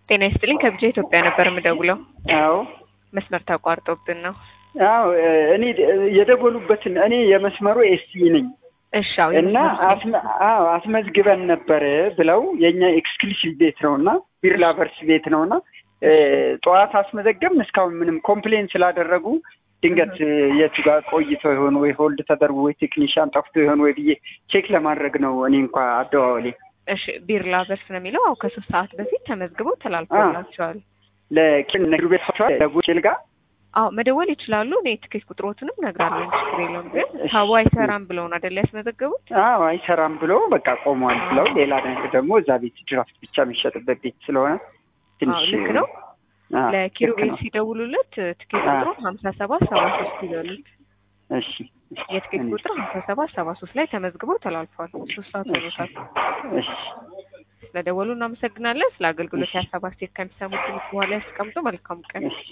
ጤና ይስጥልኝ ከብቻ ኢትዮጵያ ነበር የምደውለው። አዎ መስመር ተቋርጦብን ነው። አዎ እኔ የደወሉበትን እኔ የመስመሩ ኤስቲ ነኝ እሺ አዎ እና አስመ- አዎ አስመዝግበን ነበር ብለው የእኛ ኤክስክሉሲቭ ቤት ነው እና ቢር ላቨርስ ቤት ነው እና ጠዋት አስመዘገብን እስካሁን ምንም ኮምፕሌን ስላደረጉ ድንገት የቱ ጋር ቆይቶ ይሆን ወይ ሆልድ ተደርጎ ወይ ቴክኒሽያን ጠፍቶ ይሆን ወይ ብዬ ቼክ ለማድረግ ነው እኔ እንኳ አደዋወሌ እሺ ቢር ላቨርስ ነው የሚለው አው ከሶስት ሰዓት በፊት ተመዝግበው ተላልፎላቸዋል። ለኪን ነግሩ ቤት ለጉጭል ጋር አዎ መደወል ይችላሉ። እኔ ትኬት ቁጥሮትንም ነግራለሁ። ችግር የለውም። ግን ታቡ አይሰራም ብለውን አይደል ያስመዘገቡት? አዎ አይሰራም ብሎ በቃ ቆሟል ብለው ሌላ ነገር ደግሞ እዛ ቤት ድራፍት ብቻ የሚሸጥበት ቤት ስለሆነ ትንሽ አዎ ልክ ነው። አዎ፣ ለኪሩቤል ልክ ነው። ሲደውሉለት ትኬት አዎ። ቁጥሩ ሀምሳ ሰባት ሰባ ሶስት ይበሉት። እሺ የትኬት እኔ- ቁጥር ሀምሳ ሰባት ሰባ ሶስት ላይ ተመዝግበው ተላልፏል። ሶስት ሰዓት ሆኖታል። እሺ ስለደወሉ እናመሰግናለን። ስለ አገልግሎት የሀሳብ አስተያየት ከሚሰሙት በኋላ ያስቀምጡ። መልካም ቀን። እሺ